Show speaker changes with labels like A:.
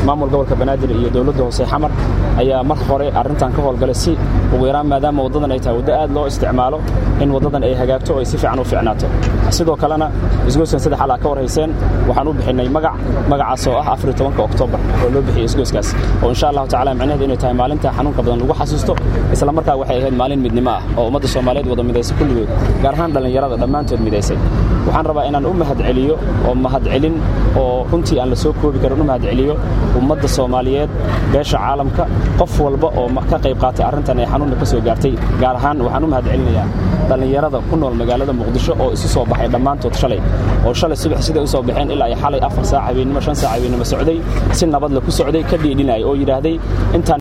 A: maamul gobolka banaadir iyo dowladda hoose xamar ayaa mar hore arrintan ka howlgalay si ugu yaraan maadaama waddadan ay tahay waddo aad loo isticmaalo in waddadan ay hagaagto oo ay si fiican u fiicnaato sidoo kalena isgoyskan saddex alaa ka warhayseen waxaan u bixinnay magac magacaas oo ah afar tobanka oktoobar oo loo bixiyey isgoyskaas oo insha allahu tacala micnaheedu inay tahay maalinta xanuunka badan lagu xasuusto isla markaa waxay ahayd maalin midnimo ah oo ummadda soomaaliyeed wada midaysay kulligood gaar ahaan dhallinyarada dhammaantood midaysay waxaan rabaa inaan u mahadceliyo oo mahadcelin oo runtii aan la soo koobi karin u mahadceliyo ummadda soomaaliyeed beesha caalamka qof walba oo ka qayb qaatay arrintan ee xanuunka ka soo gaartay gaar ahaan waxaan u mahadcelinayaa dhallinyarada ku nool magaalada muqdisho oo isu soo baxay dhammaantood shalay oo shalay subax siday u soo baxeen ilaa ay xalay afar saac habeennimo shan saac habeennimo socday si nabadle ku socday ka dhiidhinaya oo yidhaahday intaan